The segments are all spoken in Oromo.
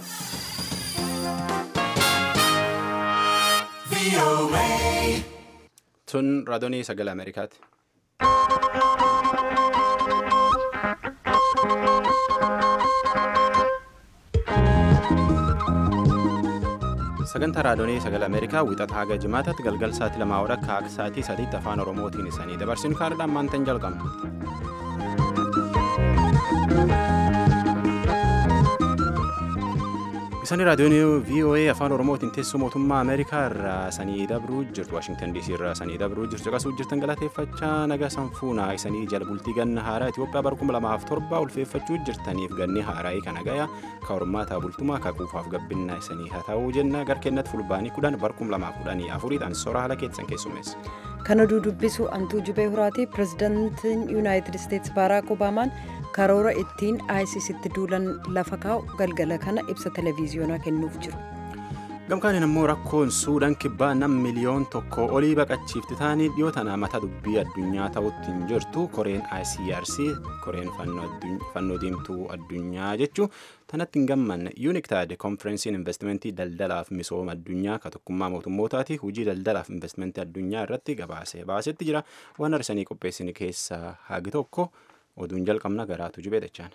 Tun raadiyoo sagalee Ameerikaati. Sagantaa raadiyoo sagalee Ameerikaa wixata haga jimaataatti galgal sa'aatii lamaa hora akka sa'aatii sadiitti afaan Oromootiin isanii dabarsinu kaardhaan maantaan jalqabna. Isaan raadiyoon VOA afaan Oromootiin teessoo mootummaa Ameerikaa irraa sanii dabruu jirtu Waashingtan DC irraa sanii dabruu jirtu caqasuu jirtan galateeffachaa naga sanfuunaa isanii jala bultii ganna haaraa Itoophiyaa bara kuma lamaaf torba ulfeeffachuu jirtaniif ganni haaraa kana gaya ka hormaataa bultumaa ka quufaaf gabbinaa isanii haa ta'uu jenna garkeennatti fulbaanii kudhan bara kuma lamaaf kudhanii afuriidhaan soora haala keessan keessummeessa. Kan oduu dubbisu Antuu Jubee Huraati pirezidaantiin Yuunaayitid Isteetsi Baaraak Obaamaan karoora ittiin ISISitti duulan lafa kaa'u galgala kana ibsa televiziyoonaa kennuuf jiru. Gamkaaniin immoo rakkoon suudaan kibbaa nam miliyoon tokko olii baqachiifti taanii dhiyoo tana mata dubbii addunyaa ta'utti hin jirtu koreen ICRC koreen fannoo diimtuu addunyaa jechuu tanatti hin gammanne yuuniktaad konferensiin investimentii daldalaaf misooma addunyaa ka tokkummaa mootummootaati hojii daldalaaf investimentii addunyaa irratti gabaase baasetti jira waan arsanii qopheessine keessaa hagi tokko oduun jalqabna garaatu jibee dachaan.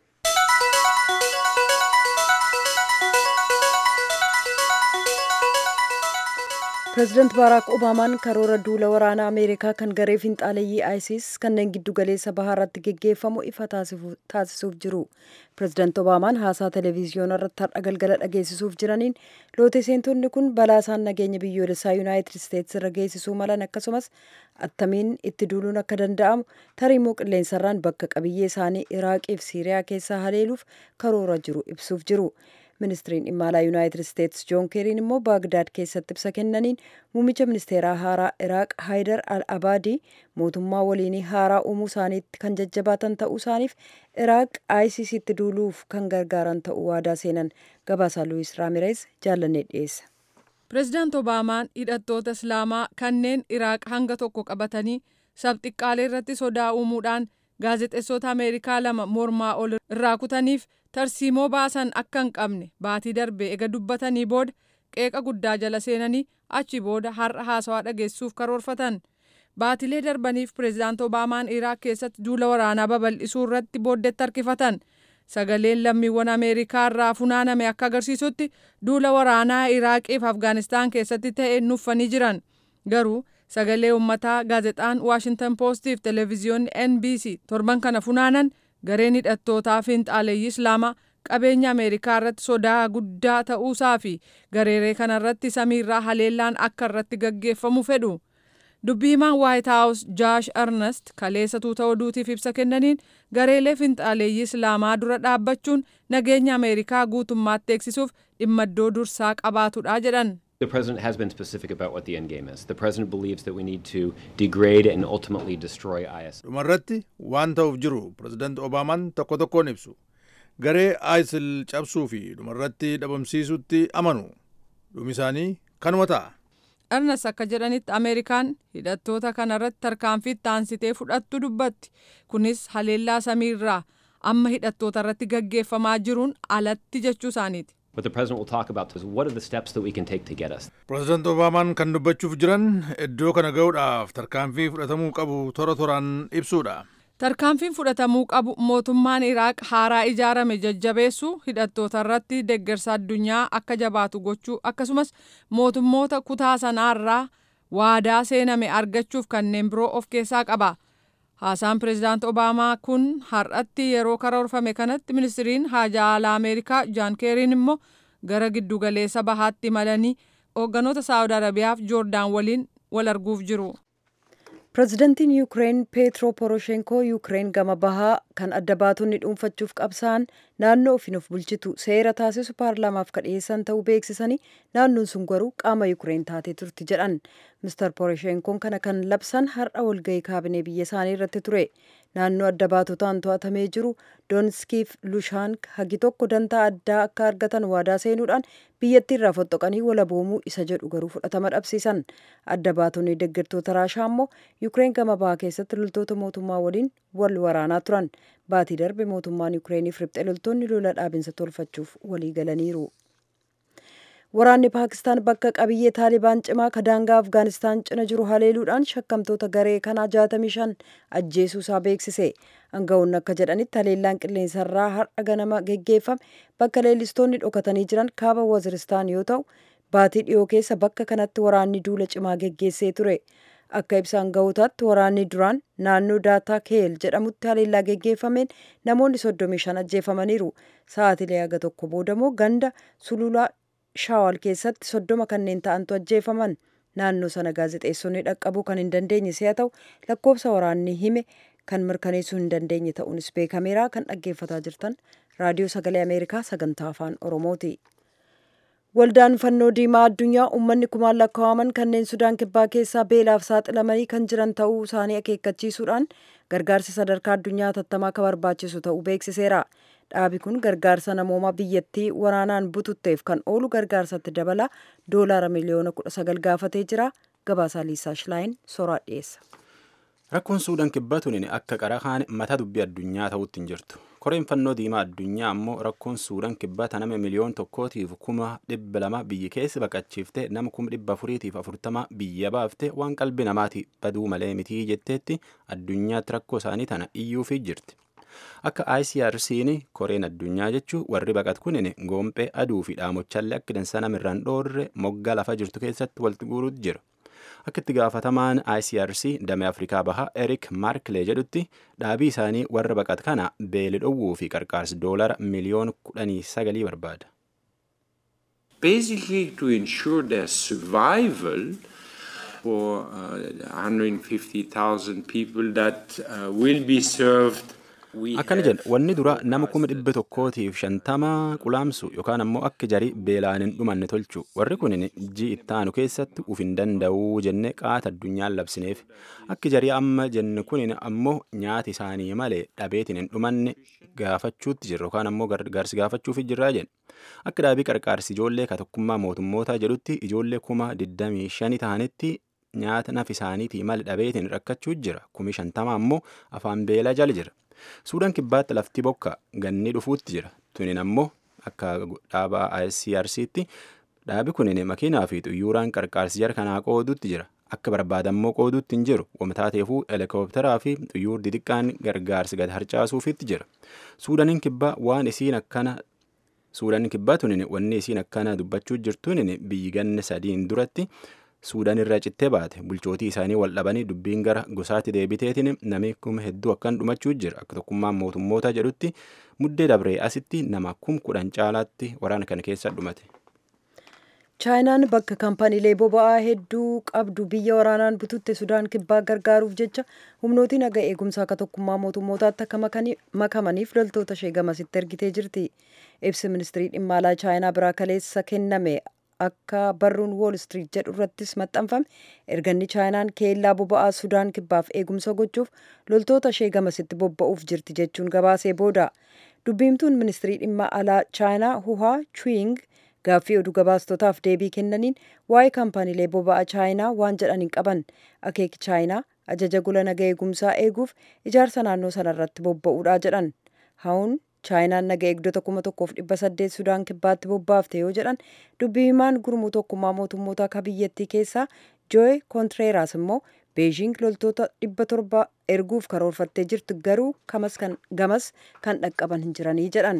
pireezidaant baaraak obaamaan karoora duula waraanaa ameerikaa kan garee finxaaleeyyii isis kanneen giddu galeessa bahaarratti geggeeffamu ifa taasisuuf jiru pireezidaant obaamaan haasaa televiziyoona irratti har'a galgala dhageessisuuf jiraniin loote seentonni kun balaa isaan nageenya biyyoolessaa yuunaayitid isteetsi irra geessisuu malan akkasumas attamiin itti duuluun akka danda'amu tariimuu qilleensarraan bakka qabiyyee isaanii iraaqii fi siiriyaa keessaa haleeluuf karoora jiru ibsuuf jiru. ministiriin dhimma alaa yuunaayitid isteetsi joon keeriin immoo baagdaad keessatti ibsa kennaniin muummicha ministeeraa haaraa iraaq haayidar al abaadii mootummaa waliinii haaraa uumuu isaaniitti kan jajjabaatan ta'uu isaaniif iraaq ISISitti duuluuf kan gargaaran ta'uu waadaa seenan gabaasaa luwis raamireez jaallannee dhiyeessa. pireezidaant obaamaan hidhattoota islaamaa kanneen iraaq hanga tokko qabatanii sabxiqqaalee irratti sodaa uumuudhaan gaazexeessota ameerikaa lama mormaa ol irraa kutaniif tarsiimoo baasan akka hin qabne baatii darbe ega dubbatanii booda qeeqa guddaa jala seenanii achi booda har'a haasawaa dhageessuuf karoorfatan baatilee darbaniif pireezidaant obaamaan iraaq keessatti duula waraanaa babal'isuu irratti booddeetti harkifatan sagaleen lammiiwwan ameerikaa irraa funaaname akka agarsiisutti duula waraanaa iraaqii fi afgaanistaan keessatti ta'e nuffanii jiran garuu sagalee uummataa gaazexaan waashintan poostii fi televiziyoonni nbc torban kana funaanan gareen hidhattootaa finxaaleeyyii islaamaa qabeenya ameerikaa irratti sodaa guddaa ta'uusaa fi gareeree kanarratti samiirraa haleellaan akka irratti gaggeeffamu fedhu dubbiimaan waayit haawus jaash arnast kaleessa tuuta oduutiif ibsa kennaniin gareelee finxaaleeyyii islaamaa dura dhaabbachuun nageenya ameerikaa guutummaatti eegsisuuf dhimma iddoo dursaa qabaatudha jedhan. The president has been specific about what the end game is. The president believes that we need to degrade and ultimately destroy IS. dhumarratti waan ta'uuf jiru pireezidaant obaamaan tokko tokkoon ibsu garee isil cabsuu fi dhumarratti dhabamsiisutti amanu dhumi isaanii kanuma ta'a. Arnas akka jedhanitti Ameerikaan hidhattoota kanarratti tarkaanfii taansitee fudhattu dubbatti. Kunis haleellaa samiirraa amma hidhattoota irratti gaggeeffamaa jiruun alatti jechuu isaaniiti. What the president will talk about is what are the steps that we can take to get us. pireezidaant obaamaan kan dubbachuuf jiran iddoo kana ga'uudhaaf tarkaanfii fudhatamuu qabu tora toraan ibsuudha. Tarkaanfiin fudhatamuu qabu mootummaan Iraaq haaraa ijaarame jajjabeessuu hidhattoota irratti deeggarsa addunyaa akka jabaatu gochuu akkasumas mootummoota kutaa sanaarraa waadaa seename argachuuf kanneen biroo of keessaa qaba. Haasaan pireezidaant Obaamaa kun har'atti yeroo karoorfame kanatti ministiriin haajaa alaa Ameerikaa Jaan Keeriin immoo gara giddugaleessa bahaatti imalanii hoogganoota Saawud Arabiyaa fi Joordaan waliin wal arguuf jiru. pireezidantiin yuukireen peetro poroshenkoo yuukireen gama bahaa kan adda baatonni dhuunfachuuf qabsa'an naannoo ofiin of bulchitu seera taasisu paarlaamaaf kadhiyeessan ta'uu beeksisanii naannoon sun garuu qaama yuukireen taatee turti jedhan mister poroshenkoon kana kan labsan har'a walgahii kaabinee biyya isaanii irratti ture naannoo adda baatotaan to'atamee jiru doonskiif lushaank hagi tokko dantaa addaa akka argatan waadaa seenuudhaan biyyattii irraa foxxoqanii walaboomuu isa jedhu garuu fudhatama dhabsiisan adda baatonni deeggartoota raashaa immoo yukireen gama bahaa keessatti loltoota mootummaa waliin wal waraanaa turan baatii darbe mootummaan yukireeniif riphxe loltoonni lola dhaabinsa tolfachuuf walii galaniiru. Waraanni Paakistaan bakka qabiyyee Taalibaan cimaa ka daangaa Afgaanistaan cina jiru haleeluudhaan shakkamtoota garee kanaa 65 ajjeesuu isaa beeksise. Aangawoonni akka jedhanitti haleellaan qilleensarraa har'a ganama geggeeffame bakka leellistoonni dhokatanii jiran kaaba Waziristaan yoo ta'u, baatii dhiyoo keessa bakka kanatti waraanni duula cimaa geggeessee ture. Akka ibsa aangawootaatti waraanni duraan naannoo daataa keel jedhamutti haleellaa geggeeffameen namoonni 35 ajjeefamaniiru. Sa'aatilee haga tokko boodamoo ganda sululaa shaawal keessatti soddoma kanneen ta'antu ajjeefaman naannoo sana gaazexeessonni dhaqqabuu kan hin dandeenye si'a ta'u lakkoofsa waraanni hime kan mirkaneessuu hin dandeenye ta'uunis beekameera kan dhaggeeffataa jirtan raadiyoo sagalee ameerikaa sagantaa afaan oromooti. Waldaan fannoo diimaa addunyaa uummanni kumaan lakkaa'aman kanneen sudaan kibbaa keessaa beelaaf saaxilamanii kan jiran ta'uu isaanii akeekkachiisuudhaan gargaarsa sadarkaa addunyaa hatattamaa akka barbaachisu ta'uu beeksiseera. Dhaabi kun gargaarsa namooma biyyattii waraanaan bututteef kan oolu gargaarsatti dabala doolaara miliyoona kudha sagal gaafatee jira. Gabaasaa Liisaa Shilaayin soraa dhiyeessa. Rakkoon Suudaan kibbaa tuniin akka qarahaan mata dubbii addunyaa ta'utti hin jirtu. Koreen fannoo diimaa addunyaa ammoo rakkoon Suudaan kibbaa taname miliyoon tokkootiif kuma dhibba lama biyyi keessa baqachiifte nama kuma dhibba afuriitiif afurtama biyya baafte waan qalbi namaati baduu malee mitii jetteetti addunyaatti rakkoo isaanii tana iyyuufii jirti. Akka ICRC'n koreen addunyaa jechuun warri baqat kunin goompee aduu fi dhaamochallee akka dansa namirraan dhoorre moggaa lafa jirtu keessatti walitti guuruutu jira. Akka itti gaafatamaan ICRC damee Afrikaa bahaa Eric Marklee jedhutti dhaabii isaanii warra baqat kana beeli dhowwuu fi qarqaarsi doolara miliyoona kudhanii sagalii barbaada. Basically to ensure their survival for uh, 150,000 people that uh, will be served akkana jedha wanni dura nama kuma dhibba tokkootiif shantama qulaamsu yookaan ammoo akka jarii beelaan hin dhumanne tolchu warri kun ji ittaanu keessatti uf hin danda'uu jenne qaata addunyaan labsineef akka jarii amma jenne kun ammoo nyaati isaanii malee dhabeetiin hin dhumanne gaafachuutti jirra yookaan ammoo gargaarsi gaafachuuf jirraa jenna akka dhaabii qarqaarsi ijoollee ka tokkummaa mootummootaa jedhutti ijoollee kuma 25 ta'anitti nyaata naf isaaniitii malee dhabeetiin rakkachuu jira kumi shantama ammoo afaan beelaa jala jira. Suudaan kibbaatti lafti bokka ganni dhufuutti jira. Tunin ammoo akka dhaaba ICRC'tti dhaabi kunin makiinaa fi xuyyuuraan qarqaarsi jara kanaa qoodutti jira. Akka barbaadammoo qoodutti hin jiru. Wamtaateefuu helikoophiteraa fi xuyyuur xixiqqaan gargaarsi gad harcaasuufitti jira. Suudaaniin kibbaa waan isiin akkana Suudaaniin kibbaa tunin wanni isiin akkana dubbachuu jirtuun biyyi ganna sadiin duratti suudaan irraa cittee baate bulchootii isaanii wal dhabanii dubbiin gara gosaatti deebiteetiin namni kuma hedduu akkan dhumachuu jira akka tokkummaan mootummoota jedhutti muddee dabree asitti nama kum kudhan caalaatti waraana kana keessa dhumate. chaayinaan bakka kaampaniilee boba'aa hedduu qabdu biyya waraanaan bututte sudaan kibbaa gargaaruuf jecha humnootiin naga eegumsaa akka tokkummaa mootummootaatti akka makamaniif loltoota ishee gamasitti ergitee jirti ibsi ministirii dhimma alaa chaayinaa biraa kaleessa kenname akka barruun wool street jedhu irrattis maxxanfame erganni chaayinaan keellaa boba'aa sudaan kibbaaf eegumsa gochuuf loltoota ishee gamasitti bobba'uuf jirti jechuun gabaasee booda dubbiimtuun ministirii dhimma alaa chaayinaa huhaa chuing gaaffii oduu gabaastotaaf deebii kennaniin waa'ee kaampaniilee boba'aa chaayinaa waan jedhan hin qaban akeeki chaayinaa ajaja gola naga eegumsaa eeguuf ijaarsa naannoo sanarratti bobba'uudha jedhan haun chaayinaan naga eegdota kuma tokkoof dhibba saddeet sudaan kibbaatti bobbaafte yoo jedhan dubbii himaan gurmuu tokkummaa mootummoota akka biyyattii keessaa jooy kontreeraas immoo beejiing loltoota dhibba torba erguuf karoorfattee jirtu garuu gamas kan dhaqqaban hin jiranii jedhan.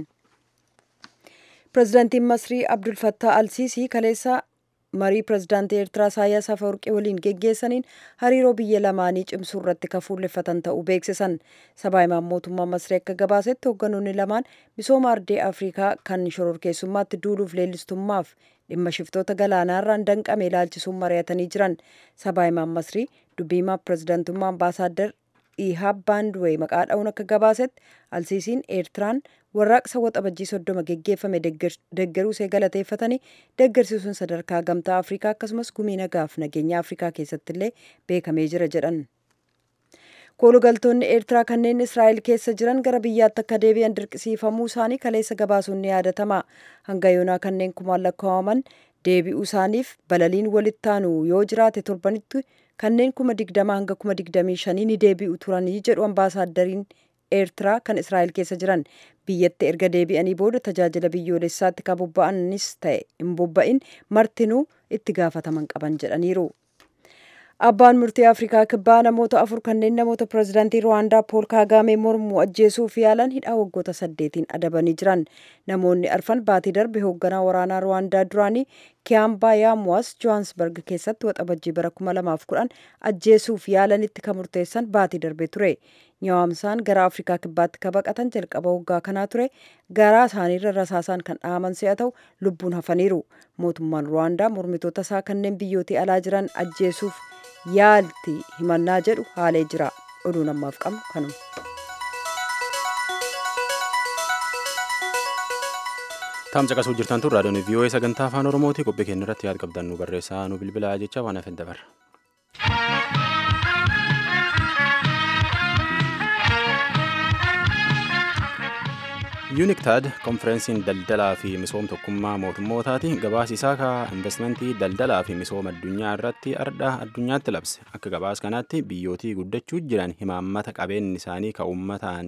pirezidaantiin masrii abdul fattaa alsiisii kaleessa marii pirezidaantii eertiraa isaayyaas afawarqii waliin geggeessaniin hariiroo biyya lamaanii cimsuu irratti kan fuulleffatan ta'uu beeksisan sabaa himaan mootummaa masrii akka gabaasetti hoogganoonni lamaan misooma ardee afrikaa kan shororkeessummaatti duuluuf leellistummaaf dhimma shiftoota galaanaarraan danqame ilaalchisuun mari'atanii jiran sabaa himaan masrii dubbii himaa pirezidaantummaa ambaasaaddar ihaab baanduwee maqaa dha'uun akka gabaasetti alsiisiin eertiraan warraaqsa waxabajjii soddoma geggeeffame deggeruu see galateeffatanii deggersiisuun sadarkaa gamtaa afrikaa akkasumas gumii nagaaf nageenya afrikaa keessatti illee beekamee jira jedhan. koolugaltoonni eertiraa kanneen israa'el keessa jiran gara biyyaatti akka deebi'an dirqisiifamuu isaanii kaleessa gabaasuun ni yaadatama hanga yoonaa kanneen kumaan lakkaa'aman deebi'uu isaaniif balaliin walitti aanu yoo jiraate torbanitti kanneen kuma digdama hanga kuma digdamii shanii ni deebi'u turanii jedhu ambaasaaddariin eertiraa kan israa'el keessa jiran biyyatti erga deebi'anii booda tajaajila biyyoolessaatti kan bobba'anis ta'e hin bobba'in martinuu itti gaafataman qaban jedhaniiru. Abbaan murtii Afrikaa kibbaa namoota afur kanneen namoota pirezidaantii Ruwaandaa Pool Kaagaamee mormuu ajjeesuuf yaalan hidhaa waggoota saddeetiin adabanii jiran. Namoonni arfan baatii darbe hoogganaa waraanaa Ruwaandaa duraanii Kiyambaa Yaamuwaas Johaansbarg keessatti waxabajjii bara 2010 ajjeesuuf yaalanitti kan murteessan baatii darbe ture. Nyaamsaan gara Afrikaa kibbaatti ka baqatan jalqaba waggaa kanaa ture. Garaa isaaniirra rasaasaan kan dhahaman si'a ta'u lubbuun hafaniiru. Mootummaan Ruwaandaa mormitoota isaa kanneen biyyootii alaa jiran ajjeesuuf yaalti himannaa jedhu haalee jira oduun ammaaf qabnu kanuma. Taam caqasuu jirtan tun raadiyoon VOA sagantaa afaan Oromooti qophii keenya irratti yaada qabdan nu barreessaa nu bilbilaa jecha waan hafe dabarra. yuuniktad konferensiin daldalaa fi misooma tokkummaa mootummootaati gabaas isaa ka investimentii daldalaa fi misooma addunyaa irratti ardha addunyaatti labse akka gabaas kanaatti biyyootii guddachuu jiran himaammata qabeenyi isaanii ka uummataan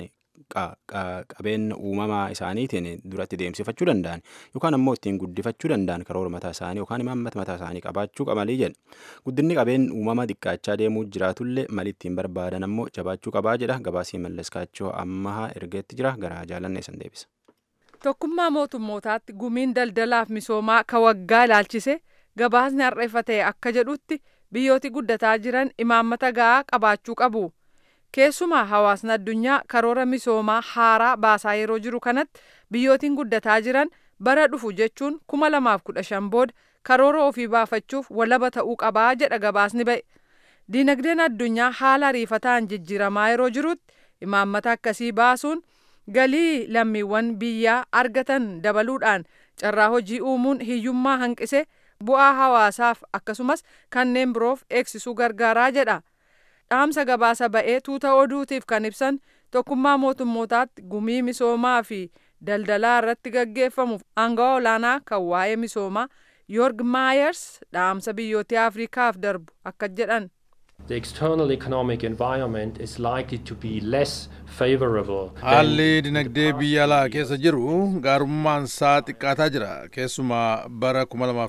qabeenya uumamaa isaaniitiin duratti deemsifachuu danda'an yookaan ammoo ittiin guddifachuu danda'an karoora mataa isaanii yookaan imaammata mataa isaanii qabaachuu qabalii jedha guddinni qabeenya uumamaa xiqqaachaa deemuu jiraatullee mali ittiin barbaadan ammoo jabaachuu qabaa jedha gabaasii mallaskaachoo ammahaa ergeetti jira garaa jaalannee san deebisa. Tokkummaa mootummootaatti gumiin daldalaaf misoomaa ka waggaa ilaalchise gabaasni har'eeffa ta'e akka jedhutti biyyooti guddataa jiran imaammata gahaa qabaachuu qabu. keessumaa hawaasni addunyaa karoora misoomaa haaraa baasaa yeroo jiru kanatti biyyootiin guddataa jiran bara dhufu jechuun kuma lamaaf kudha shan booda karoora ofii baafachuuf walaba ta'uu qabaa jedha gabaasni ba'e. Diinagdeen addunyaa haala ariifataan jijjiiramaa yeroo jirutti imaammata akkasii baasuun galii lammiiwwan biyyaa argatan dabaluudhaan carraa hojii uumuun hiyyummaa hanqise bu'aa hawaasaaf akkasumas kanneen biroof eegsisuu gargaaraa jedha. dhaamsa gabaasa ba'ee tuuta oduutiif kan ibsan tokkummaa mootummootaatti gumii misoomaa fi daldalaa irratti gaggeeffamuuf aangawa olaanaa kan waa'ee misoomaa yoorg maayers dhaamsa biyyoota afrikaaf darbu akka jedhan. The external economic environment is likely to be less favorable. Haalli dinagdee biyya alaa keessa jiru gaarummaan isaa xiqqaataa jira keessumaa bara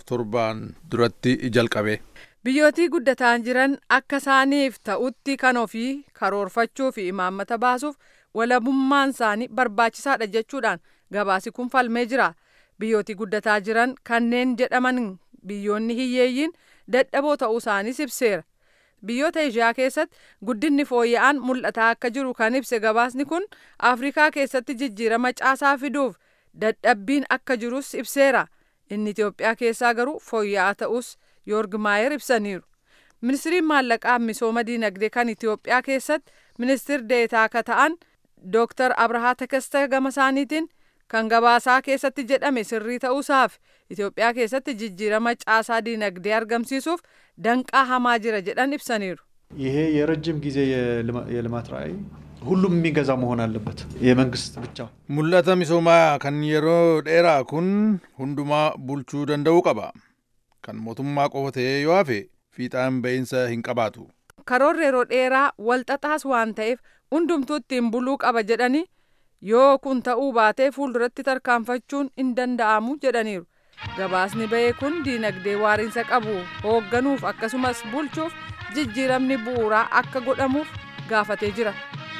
2007 duratti jalqabe. biyyootii guddataan jiran akka isaaniif ta'utti kan ofii karoorfachuu fi imaammata baasuuf walabummaan isaanii barbaachisaadha jechuudhaan gabaasi kun falmee jira biyyootii guddataa jiran kanneen jedhaman biyyoonni hiyyeeyyiin dadhaboo ta'uu isaaniis ibseera biyyoota ishiyaa keessatti guddinni fooyya'aan mul'ataa akka jiru kan ibse gabaasni kun afrikaa keessatti jijjiirama caasaa fiduuf dadhabbiin akka jirus ibseera inni itiyoophiyaa keessaa garuu fooyya'aa ta'us yoorg maayer ibsaniiru ministiriin maallaqaa misooma diinagdee kan itiyoophiyaa keessatti ministir deetaa akka ta'an dooktar abrahaa takasta gama isaaniitiin kan gabaasaa keessatti jedhame sirrii ta'uusaaf itiyoophiyaa keessatti jijjiirama caasaa diinagdee argamsiisuuf danqaa hamaa jira jedhan ibsaniiru ይሄ የረጅም ጊዜ የልማት ራዕይ ሁሉም የሚገዛ መሆን አለበት የመንግስት ብቻ mul'ata misoomaa kan yeroo dheeraa kun hundumaa bulchuu danda'uu qaba kan mootummaa qofa ta'ee yoo hafe fiixaan ba'iinsa hin qabaatu. karoorri yeroo dheeraa walxaxaas waan ta'eef hundumtuu ittiin buluu qaba jedhanii yoo kun ta'uu baatee fuulduratti tarkaanfachuun hin danda'amu jedhaniiru. gabaasni ba'ee kun diinagdee waariinsa qabu hoogganuuf akkasumas bulchuuf jijjiiramni bu'uuraa akka godhamuuf gaafatee jira.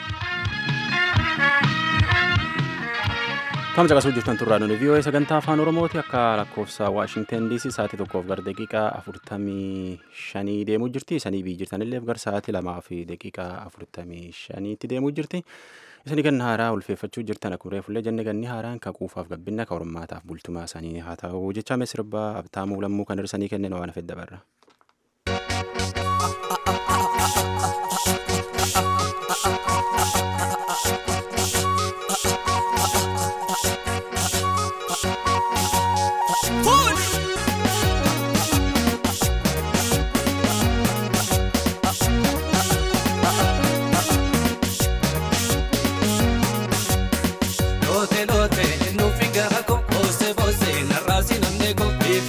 Kam caqasuu jirtan turraa nuti VOA sagantaa afaan Oromooti akka lakkoofsa Waashingten DC sa'aatii tokkoof gara daqiiqaa afurtamii shanii deemuu jirti. Isanii biyyi jirtanillee gara sa'aatii lamaa fi daqiiqaa afurtamii shaniitti deemuu jirti. Isanii ganna haaraa ulfeeffachuu jirtan akkuma fuullee jenne ganni haaraan kan quufaaf gabbinna kan hormaataaf bultumaa isaanii haa ta'u jecha sirbaa abtaamuu lammuu kan hirsanii kennan waan fedha barra.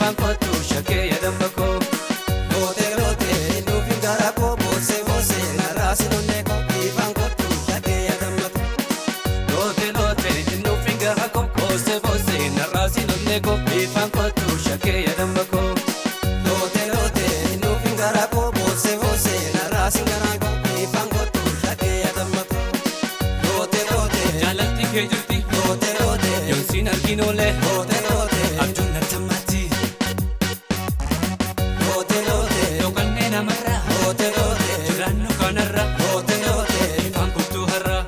ifaan kottu shakkee yadamba koo. Loote loote nuufin gara koo boosee boosee narraa sinonnee koo ifaan kottu shakkee yadamba koo. Loote loote nuufin gara koo boosee boosee narraa sinonnee koo ifaan kottu shakkee yadamba koo. Loote loote nuufin gara koo boosee boosee narraa singaraa koo ifaan kottu shakkee yadamba koo. Loote loote jaalatti kee jirti. Loote loote yoonsiin arginoolee. Loote loote abjuun nattammaatti. Loote loote dhokannee namarra. Loote loote jiraannu kanarra. Loote loote ifaan kottu har'a.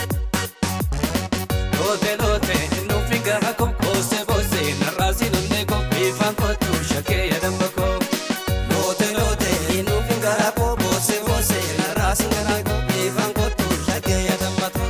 Loote loote nuufin gara koo boosee boosee narraa sinonnee koo ifaan kottu shakkee yadamba koo. Loote loote nuufin gara koo boosee boosee narraa singaraa koo ifaan kottu shakkee yadamba koo.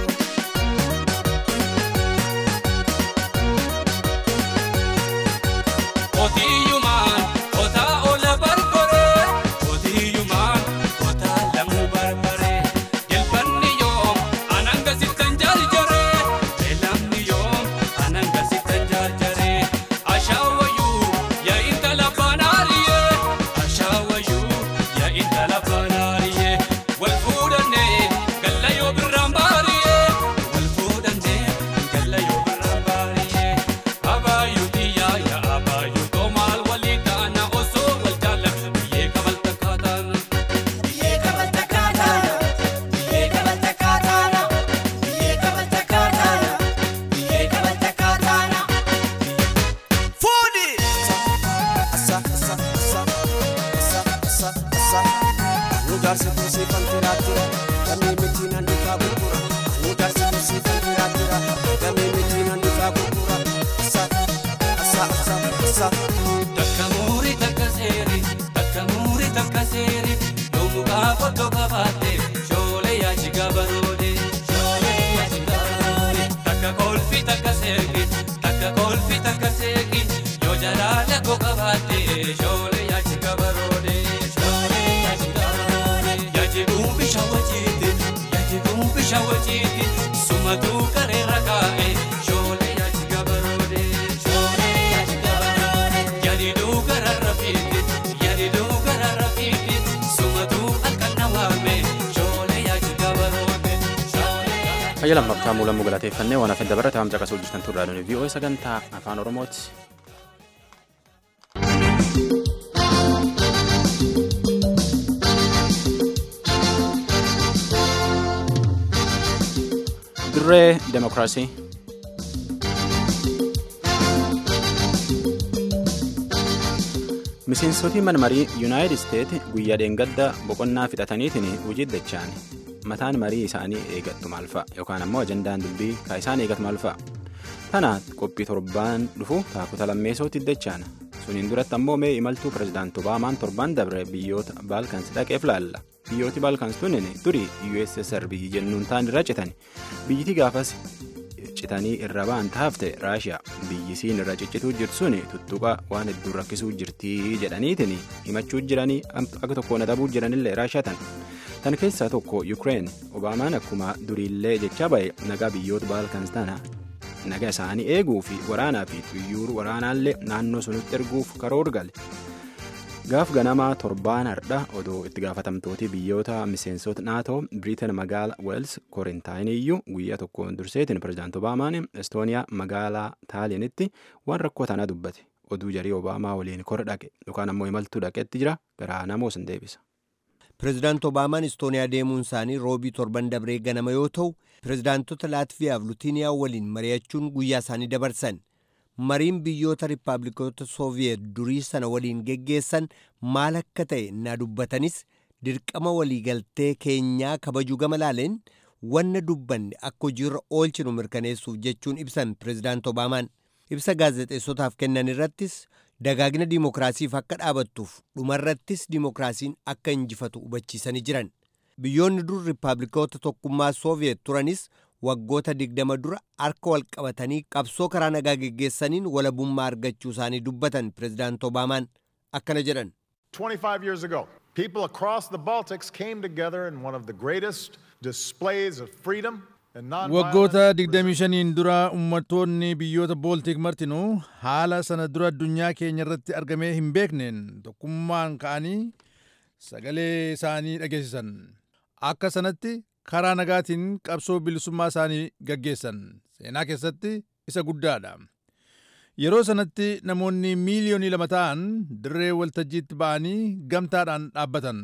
Otiyyumaan otaa ola barbaree Otiyyumaan otaa lamuu barbaree Jilbanni yoom anan gasittan jarjaree Beelamni yoom anan gasittan jarjaree Ashaawayyuu yaa intala banaariyee Ashaawayyuu yaa intala banaariyee Wal fuudhannee galla yoo birraan baariyee Wal fuudhannee galla yoo birraan baariyee Abaayyuu xiyyaa yaa abaayyuu toomaal walii ta'ana osoo wal jaalladhu biyyee kabalta kaataana. Biyyee kabalta kaataana. Biyyee kabalta kaataana. Biyyee kabalta kaataana. Biyyee kabalta kaataana. Fuudhi. Asa asa asa asa asa asa. Anu jaarsi tuusii kan tiraatira. Damee miti nan dhufaa gurgura. Anu jaarsi tuusii kan tiraatira. Damee miti nan dhufaa gurgura. Asa asa asa asa. Takka muurii takka seeri. Takka muurii takka seeri. Yoomu gaafa tokko baate. Shoolee yaachi gabaroode. Shoolee yaachi gabaroode. Takka kolfi takka seegi. Takka kolfi takka seegi. Yoo jalaala koo qabaate. Shoolee yaachi gabaroode. Shoolee yaachi gabaroode. Yaachi duubi shawwachiiti. Yaachi duubi shawwachiiti. Sumatuu kareera kaa'e. Shoolee yaachi gabaroode. Shoolee yaachi gabaroode. Yaadi duugara rafiiti. Yaadi duugara rafiiti. Sumatuu akka nawaame. Shoolee yaachi gabaroode. Shoolee yaachi Fayya lammaffaa muulamuu galateeffannee waan hafe dabarata hamca qasuu jirtan turraadhaan VOA sagantaa afaan Oromooti. Dirree Demokiraasii. Miseensoti manmarii Yuunaayitid Isteet guyyaa dheengadda boqonnaa fixataniitiin hojii dachaan mataan marii isaanii eegattu maal fa'a yookaan ammoo ajandaan dubbii kan isaan eegatu maal fa'a. Tana qophii torbaan dhufu taakota lammeessootti dachaan suniin duratti ammoo mee imaltuu pirezidaanti Obaamaan torban dabre biyyoota baalkans dhaqeef laalla. Biyyooti baalkans tunin durii USSR biyyi jennuun ta'an irra citan biyyiti gaafas citanii irra ba'an taafte raashiyaa biyyisiin irra ciccituu jirtu sun tuttuqa waan hedduu rakkisuu jirtii jedhaniitiin himachuu jiranii akka tokkoon adabuu jiranillee raashiyaa tan tan keessaa tokko yukireen obaamaan akkuma duriillee jechaa ba'e nagaa biyyoota baalkans tana nagaa isaanii eeguu fi waraanaa fi xuyyuur waraanaallee naannoo sunitti erguuf karoor gale. gaaf ganamaa torbaan hardha odoo itti gaafatamtooti biyyoota miseensota naatoo biriitan magaala weels korintaayiniyyuu guyyaa tokkoon durseetiin pirezidaanti obaamaan estooniyaa magaalaa taaliinitti waan rakkoo tanaa dubbate oduu jarii obaamaa waliin kora dhaqe yookaan ammoo imaltuu dhaqetti jira garaa namoos hin deebisa. pirezidaanti obaamaan istooniyaa deemuun isaanii roobii torban dabree ganama yoo ta'u pirezidaantota laatviyaa fi lutiiniyaa waliin mari'achuun guyyaa isaanii dabarsan. mariin biyyoota riippaabilikoota sooviyeet durii sana waliin geggeessan maal akka ta'e na dubbatanis dirqama waliigaltee keenyaa kabajuu gama laaleen wanna dubbanne akka hojiirra oolchinu mirkaneessuuf jechuun ibsan pirezidaanti obaamaan ibsa gaazexeessotaaf kennan irrattis dagaagina diimokiraasiif akka dhaabattuuf dhumarrattis diimokiraasiin akka injifatu hubachiisanii jiran biyyoonni dur riippaabilikoota tokkummaa sooviyeet turanis waggoota digdama dura harka wal qabatanii qabsoo karaa nagaa geggeessaniin walabummaa argachuu isaanii dubbatan pirezidaanti obaamaan akkana jedhan. 25 years ago, people across the Baltics came together in one of the greatest displays of freedom Waggoota 25 dura uummattoonni biyyoota booltik martinuu haala sana dura addunyaa keenya irratti argamee hin beekneen tokkummaan ka'anii sagalee isaanii dhageessisan. Akka sanatti karaa nagaatiin qabsoo bilisummaa isaanii gaggeessan. Seenaa keessatti isa guddaadha. Yeroo sanatti namoonni miiliyoonii lama ta'an dirree waltajjiitti ba'anii gamtaadhaan dhaabbatan.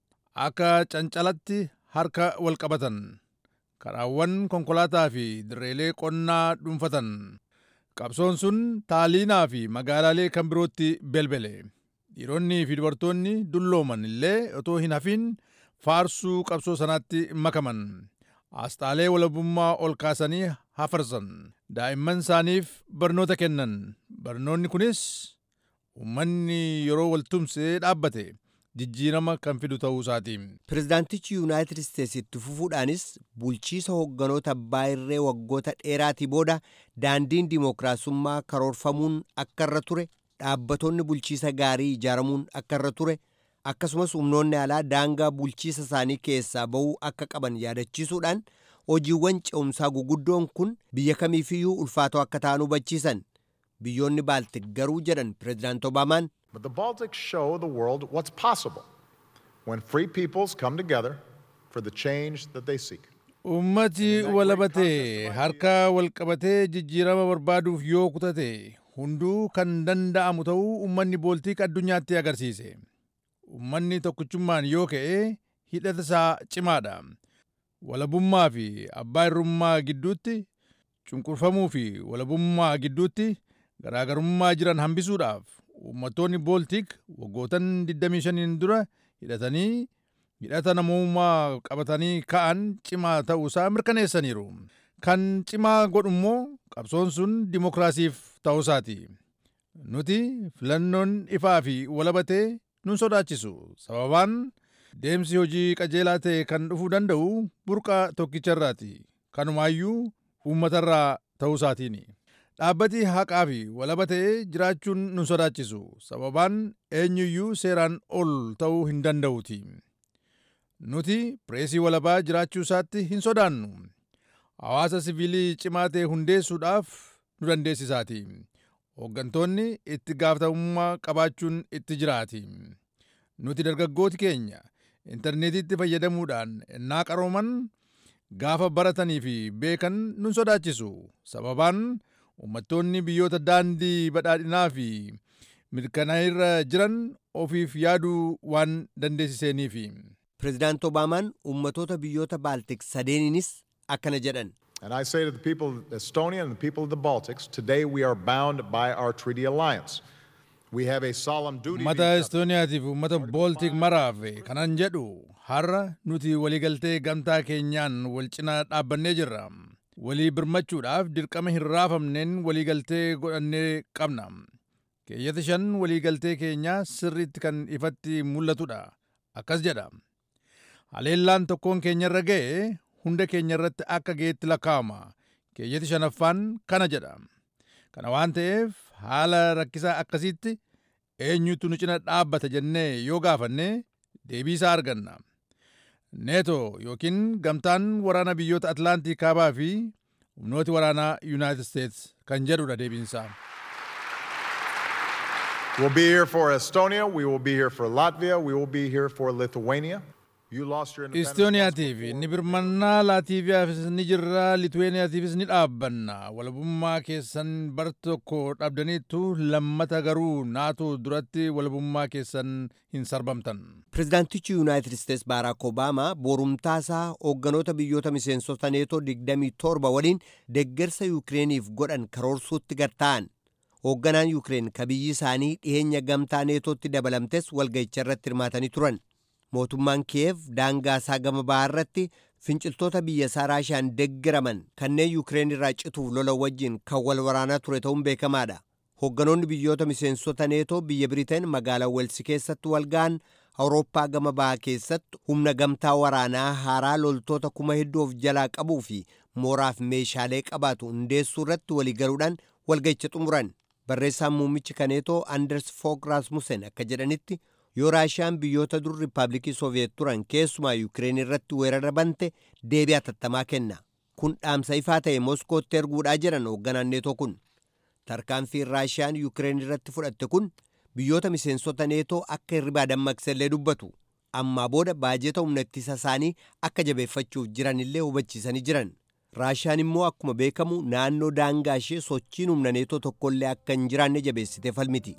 Akka cancalatti harka wal qabatan. Karaawwan konkolaataa fi dirreelee qonnaa dhuunfatan. Qabsoon sun taaliinaa fi magaalaalee kan birootti belbele. Dhiironni fi dubartoonni dullooman illee otoo hin hafin faarsuu qabsoo sanaatti makaman. Asxaalee walabummaa ol kaasanii hafarsan. Daa'imman isaaniif barnoota kennan. Barnoonni kunis uummanni yeroo waltumsee dhaabbate jijjiirama kan fidu ta'uu isaati. Pirezidaantichi Yuunaayitid Isteets itti fufuudhaanis bulchiisa hoogganoota abbaa irree waggoota dheeraatii booda daandiin dimookiraasummaa karoorfamuun akka irra ture dhaabbatonni bulchiisa gaarii ijaaramuun akka irra ture akkasumas humnoonni alaa daangaa bulchiisa isaanii keessaa ba'uu akka qaban yaadachiisuudhaan hojiiwwan ce'umsaa guguddoon kun biyya kamiifiyyuu ulfaatoo akka ta'an hubachiisan biyyoonni baaltik garuu jedhan pirezidaant obaamaan But the Baltics show the world what's possible when free peoples come together for the change that they seek. Uummati walabatee harka walqabatee jijjiirama barbaaduuf yoo kutate hunduu kan danda'amu ta'uu uummanni booltiik addunyaatti agarsiise. Uummanni tokkichummaan yoo ka'e hidhata isaa cimaadha. Walabummaa fi abbaa irrummaa gidduutti cunqurfamuu fi walabummaa gidduutti garaagarummaa jiran hambisuudhaaf uummattoonni booltiik waggootan 25 dura hidhatanii hidhata namummaa qabatanii ka'an cimaa ta'uusaa mirkaneessaniiru. Kan cimaa godhu immoo qabsoon sun dimokiraasiif ta'uusaati. Nuti filannoon ifaa fi walabatee nun sodaachisu. Sababaan deemsi hojii qajeelaa ta'e kan dhufuu danda'u burqa tokkicharraati. Kanumaayyuu uummatarraa ta'uusaatiini. Dhaabbati haqaa fi walaba ta'ee jiraachuun nun sodaachisu. Sababaan eenyuyyuu seeraan ol ta'uu hin danda'uti. Nuti pireesii walabaa jiraachuu isaatti hin sodaannu. Hawaasa siviilii cimaa ta'e hundeessuudhaaf nu dandeessisaati. Hooggantoonni itti gaafatamummaa qabaachuun itti jiraati. Nuti dargaggooti keenya intarneetitti fayyadamuudhaan ennaa qarooman gaafa baratanii fi beekan nun sodaachisu. Sababaan uummattoonni biyyoota daandii badhaadhinaa fi mirkanaa'irra jiran ofiif yaaduu waan dandeessisaniifi. Pirezidaant Obaamaan uummatoota biyyoota Baaltik sadeeninis akkana jedhan. And I say to the people of Estonia and the people of the Baltics, today we are bound by our treaty alliance. We have a solemn duty to Uummata each other. Estooniyaatiif uummata Booltik maraaf kanan jedhu har'a nuti waliigaltee gamtaa keenyaan wal cinaa dhaabbannee jirra. Walii birmachuudhaaf dirqama hin raafamneen waliigaltee godhannee qabna. Keeyyata shan waliigaltee keenyaa sirriitti kan ifatti mul'atudha. Akkas jedha. Haleellaan tokkoon keenyarra ga'e hunda keenyarratti akka ga'etti lakkaa'ama. Keeyyati shanaffaan kana jedha. Kana waan ta'eef haala rakkisaa akkasiitti eenyutu nu cina dhaabbata jennee yoo gaafanne deebii isaa arganna. neeto yookiin gamtaan waraana biyyoota atlaantii kaabaa fi humnooti waraanaa yuunaayitid isteets kan jedhudha deebiinsaa. We'll be here for Estonia, we will be here for Latvia, we will be here for Lithuania. You lost your independence. Istooniyaatiif ni birmannaa Laatiiviyaafis ni jirra Lituweeniyaatiifis ni dhaabbanna walabummaa keessan bar tokko dhabdaniittu lammata garuu naatoo duratti walabummaa keessan hin sarbamtan. Pirezidaantichi Yuunaayitid Isteets Baaraak Obaamaa borumtaasaa hoogganoota biyyoota miseensota neetoo 27 waliin deeggarsa Yukireeniif godhan karoorsuutti gartaa'an. Hoogganaan Yukireen ka biyyi isaanii dhiyeenya gamtaa neetootti dabalamtes walga'icha irratti hirmaatanii turan. Mootummaan Kiyev daangaa isaa gama bahaa irratti finciltoota biyya isaa Raashiyaan deeggaraman kanneen Yukireen irraa cituuf lola wajjin kan wal waraanaa ture ta'uun beekamaadha. Hoogganoonni biyyoota miseensota neetoo biyya Biriteen magaalaa Welsi keessatti wal ga'an Awurooppaa gama bahaa keessatti humna gamtaa waraanaa haaraa loltoota kuma hedduu of jalaa qabuu fi mooraaf meeshaalee qabaatu hundeessuu irratti waliigaluudhaan walga'icha xumuran. Barreessaan muummichi kaneetoo Anders Fogh Rasmussen akka jedhanitti yoo raashiyaan biyyoota dur riippaabilikii sooviyeet turan keessumaa yukireen irratti weerara bante deebii atattamaa kenna kun dhaamsa ifaa ta'e moskootti erguudhaa jiran hoogganaan neetoo kun tarkaanfiin raashiyaan yuukireen irratti fudhatte kun biyyoota miseensota neetoo akka hirribaa dammaqsellee dubbatu ammaa booda baajeta humna ittisa isaanii akka jabeeffachuuf jiranillee hubachiisanii jiran raashiyaan immoo akkuma beekamu naannoo daangaa ishee sochiin humna neetoo tokkollee akka hin jiraanne jabeessitee falmiti.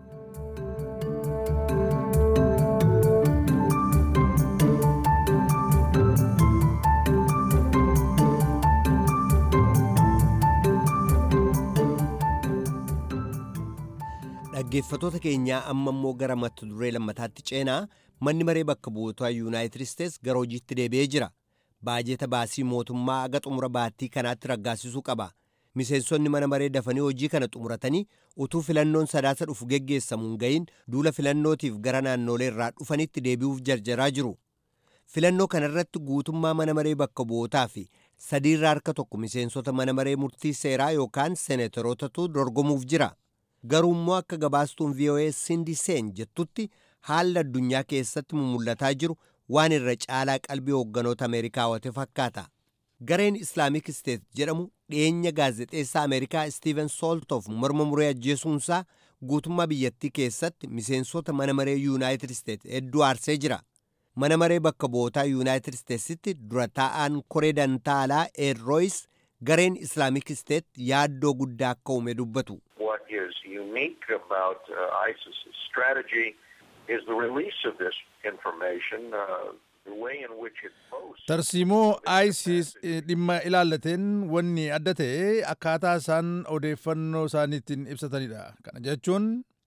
dhaggeeffatoota keenyaa amma immoo gara mata duree lammataatti ceenaa manni maree bakka bu'ootaa yuunaayitid isteets gara hojiitti deebi'ee jira baajeta baasii mootummaa aga xumura baattii kanaatti raggaasisuu qaba miseensonni mana maree dafanii hojii kana xumuratanii utuu filannoon sadaasa dhufu geggeessamuun ga'iin duula filannootiif gara naannolee irraa dhufanitti deebi'uuf jarjaraa jiru filannoo kanarratti guutummaa mana maree bakka bu'ootaa fi sadiirraa harka tokko miseensota mana maree murtii seeraa yookaan seeneterootatu dorgomuuf jira garuu immoo akka gabaastuun voa sindi seen jettutti haalli addunyaa keessatti mul'ataa jiru waan irra caalaa qalbii hoogganoota ameerikaa hawwate fakkaata gareen islaamik isteet jedhamu dhiyeenya gaazexeessaa ameerikaa istiiven sooltoof morma muree ajjeesuunsaa guutummaa biyyattii keessatti miseensota mana maree yuunaayitid isteet hedduu aarsee jira mana maree bakka bu'ootaa yuunaayitid isteetsitti dura taa'aan koree dantaalaa eerrooyis gareen islaamik isteet yaaddoo guddaa akka uume dubbatu what is unique about uh, ISIS's strategy is the release of this information, uh, the way in which it boasts. tarsiimoo isis dhimma ilaallateen wanni adda ta'e akkaataa isaan odeeffannoo isaaniittiin ibsatanidha kana jechuun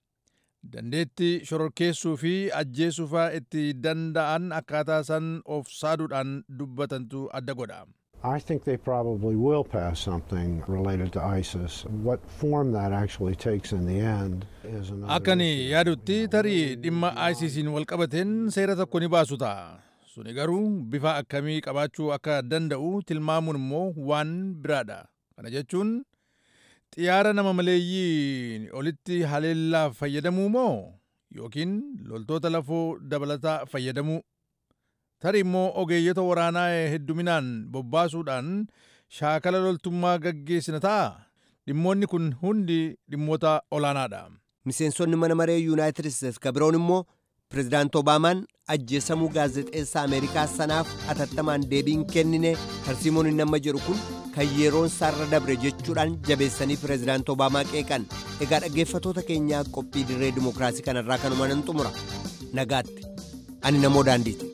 dandeetti shororkeessuu fi ajjeesuufaa itti danda'an akkaataa isaan of saaduudhaan dubbatantu adda godha I think they probably will pass something related to ISIS. What form that actually takes in the end is another. akkani yaadutti tarii dhimma ISISiin walqabateen seera tokko ni baasu ta'a suni garuu bifa akkamii qabaachuu akka danda'u tilmaamuun immoo waan biraadha kana jechuun xiyyaara nama maleeyyii olitti haleellaa fayyadamuu moo yookiin loltoota lafoo dabalataa fayyadamuu tarii immoo ogeeyyota waraanaa hedduminaan bobbaasuudhaan shaakala loltummaa gaggeessina ta'a dhimmoonni kun hundi dhimmoota olaanaadha miseensonni mana maree yuunaayitid isteets ka biroon immoo pirezidaanti obaamaan ajjeesamuu gaazexeessaa ameerikaa sanaaf atattamaan deebiin kennine tarsiimoon inni amma jedhu kun kan yeroon isaarra dabre jechuudhaan jabeessanii pirezidaanti obaamaa qeeqan egaa dhaggeeffatoota keenyaa qophii dirree dimokiraasii kanarraa kanuma nan xumura nagaatti ani namoo daandiiti.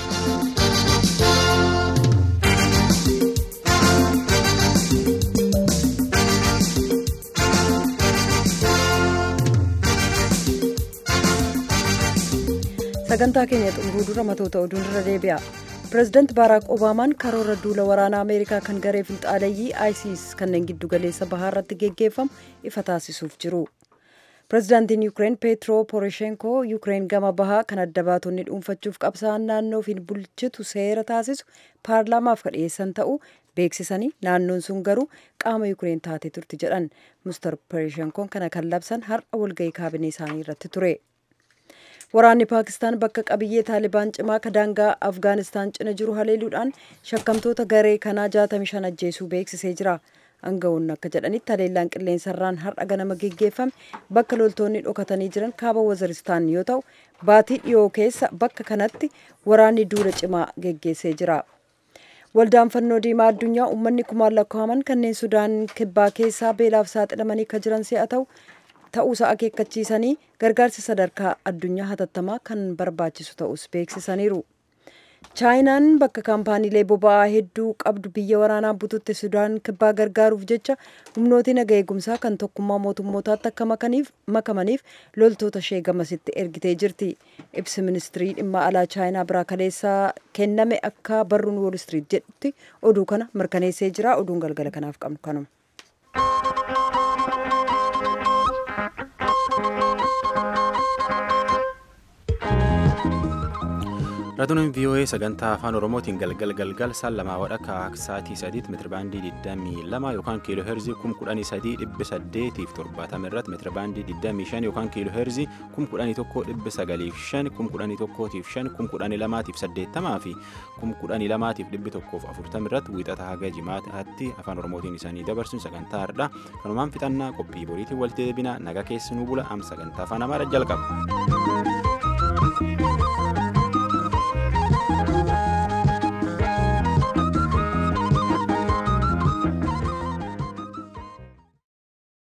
sagantaa keenya xumuruu dura matoota oduun irra deebi'a pireezidaanti baaraak obaamaan karoora duula waraanaa ameerikaa kan garee finxaaleeyyii isis kanneen giddu galeessa bahaa irratti geggeeffamu ifa taasisuuf jiru pireezidaantiin yuukireen peetro poroshenkoo yuukireen gama bahaa kan adda baatonni dhuunfachuuf qabsa'an naannoo fi bulchitu seera taasisu paarlaamaaf kadhiyeessan ta'uu beeksisanii naannoon sun garuu qaama yuukireen taatee turti jedhan mister poroshenkoon kana kan labsan har'a walgahii kaabinee isaanii irratti ture. waraanni paakistaan bakka qabiyyee taalibaan cimaa ka daangaa afgaanistaan cina jiru haleeluudhaan shakkamtoota garee kanaa 65 ajjeesuu beeksisee jira aangawoonni akka jedhanitti haleellaan qilleensarraan har'a ganama geggeeffame bakka loltoonni dhokatanii jiran kaaba waziristaan yoo ta'u baatii dhiyoo keessa bakka kanatti waraanni duula cimaa geggeessee jira waldaan fannoo diimaa addunyaa uummanni kumaan lakkaa'aman kanneen sudaan kibbaa keessaa beelaaf saaxilamanii ka jiran si'a ta'u ta'uusaa akeekkachiisanii gargaarsi sadarkaa addunyaa hatattamaa kan barbaachisu ta'us beeksisaniiru. chaayinaan bakka kaampaaniilee boba'aa hedduu qabdu biyya waraanaa bututte sudaan kibbaa gargaaruuf jecha humnooti naga eegumsaa kan tokkummaa mootummootaatti akka makamaniif loltoota ishee gamasitti ergitee jirti ibsi ministirii dhimma alaa chaayinaa biraa kaleessaa kenname akka barruun wool istiriit jedhutti oduu kana mirkaneessee jira oduun galgala kanaaf qabnu kanuma. Raadiyoon VOA sagantaa afaan Oromootiin galgal galgal saan lamaa wadhakka sa'aatii sadiitti meetirabaandii 22 yookaan kiiloo heerzii 13870 irratti meetirabaandii 25 yookaan kiiloo heerzii 11905 11105 11280 fi 11240 irratti wiixata haga jimaataatti afaan Oromootiin isaanii dabarsuun sagantaa hardhaa kanumaan fixannaa qophii boriitiin walitti deebina naga keessanuu bula am sagantaa afaan Amaaraa jalqaba.